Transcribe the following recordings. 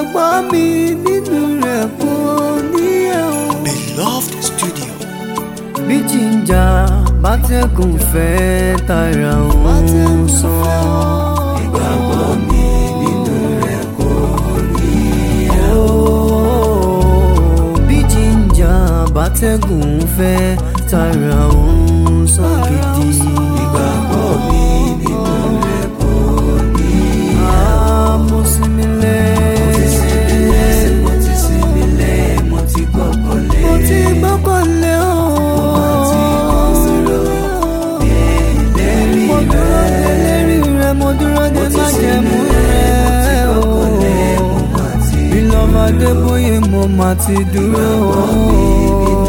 ìgbàgbọ́ mi nínú rẹ̀ kò níyẹ̀ o. Beloved Studio. bí jíjà bátẹ́gùn fẹ́ tara òun sàn. ìgbàgbọ́ mi nínú rẹ̀ kò níyẹ̀ o. bí jíjà bátẹ́gùn fẹ́ tara òun sàn gidi. ìgbàgbọ́ mi nínú rẹ̀ kò níyẹ̀ o. mo sinmi lẹ́. mo ti sinmi lẹ́ mo ti gbọ́kànlé. mo ti gbọ́kànlé o. mo dúró de lérí rẹ mo dúró de májẹ̀mú rẹ o. bí lọ́ba dé bóyá mo máa ti dúró o.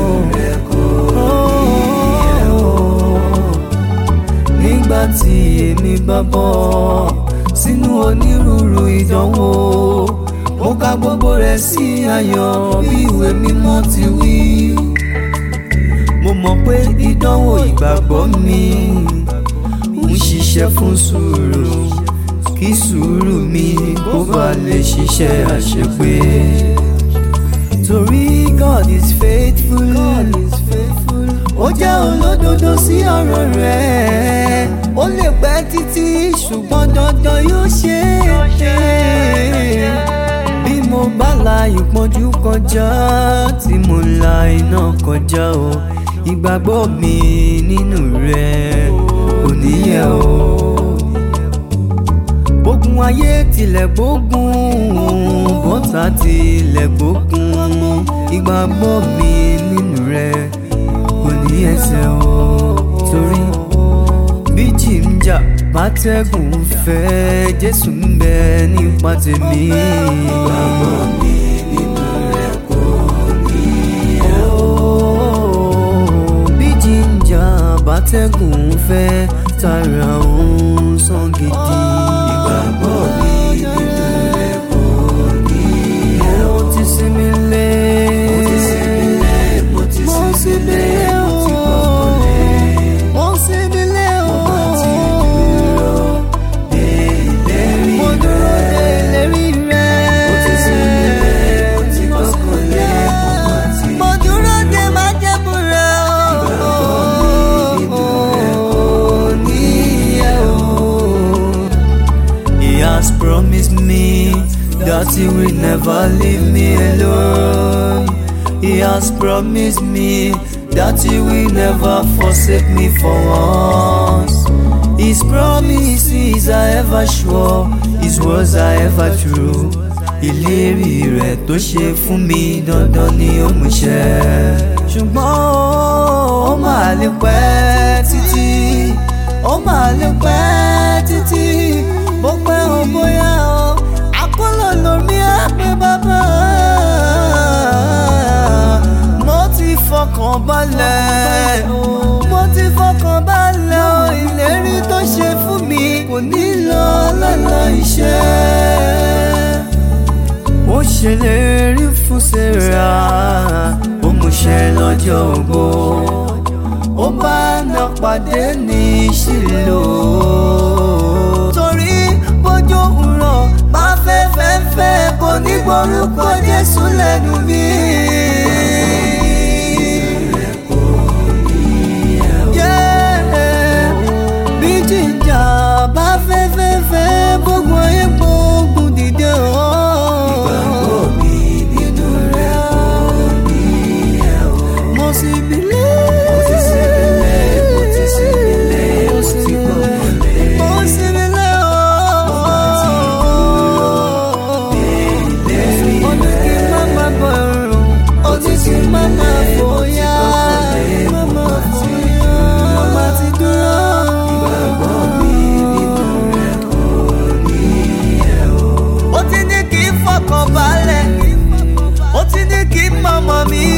nígbà tí èmi bá bọ́ sínú onírúurú ìdánwò mo ka gbogbo rẹ̀ sí ayọ̀ bí ìwé mímọ́ ti wí. mo mọ̀ pé ìdánwò ìgbàgbọ́ mi ń ṣiṣẹ́ fún sùúrù kí sùúrù mi kó bá lè ṣiṣẹ́ àṣepé. torí God is faithful. God is faithful. ó jẹ́ olódodo sí ọ̀rọ̀ rẹ̀ ó lè pẹ́ títí ṣùgbọ́n dandan yóò ṣe é. bí mo bá la ìpọ́njú kọjá tí mo la iná kọjá o ìgbàgbọ́ mi nínú rẹ̀ kò níyẹ̀ o. gbógun ayé tilẹ̀ gbógun bọ́tà tilẹ̀ gbógun ìgbàgbọ́ mi nínú rẹ̀ kò ní ẹsẹ̀ o. torí bí jìnjà bátẹ́gùn fẹ́ jésù ń bẹ nípa tèmi. ìgbàgbọ́ mi nínú rẹ̀ kò ní ẹ̀ o. bí jìnjà bátẹ́gùn fẹ́ tara òun sàn gidi. ìgbàgbọ́ mi nínú rẹ̀ kò ní ẹ̀ o. mo ti sinmi lé. mo ti sinmi lé o. mo sinmi lé o. mo dúró de ìlérí rẹ̀. mo dúró de májẹ̀mú rẹ̀ o. níyẹ̀ o. He has promised me that he will never leave me alone. He has promised me that he will never forsake me for once. His promises are ever sure, his words are ever true. Ìlérí rẹ̀ tó ṣe fún mi dandan ni ó mú ṣẹ. Ṣùgbọ́n ó máa lè pẹ́ títí, ó máa lè pẹ́ títí, bó pẹ́ o bóyá o, àkọlọ̀ lómi àpè bàbá. Mo ti fọkàn balẹ̀, mo ti fọkàn balẹ̀ o, ìlérí tó ṣe fún mi kò ní lọ lọ́nà iṣẹ́ ó ṣèlérí fún sarah ó múṣẹ lọ́jọ́ ògbó ó bá ná pàdé ní ṣìlò torí bójú rọ̀ bá fẹ́ fẹ́ fẹ́ kò ní gbórúkọ jésù lẹ́nu mi. Yeah, bí jíjà bá fẹ́ fẹ́ fẹ́ gbogbo ayé gbógun dìde o. ìgbàgbọ́ mi nínú rẹ̀ kò ní ẹ̀ o. mo sì bílẹ̀. mo ti sì bílẹ̀ mo ti sì bílẹ̀ mo ti gbọ́kànlé. mo sì bílẹ̀ o. ó ní kí n má má bọ̀rùn ó ní kí n má má fòyà. má má fòyà. má má ti dúró. ìgbàgbọ́ mi nínú rẹ̀ kò ní ẹ̀ o. ó ti ní kí n fọkàn balẹ̀ ó ti ní kí n mọ̀mọ́ mi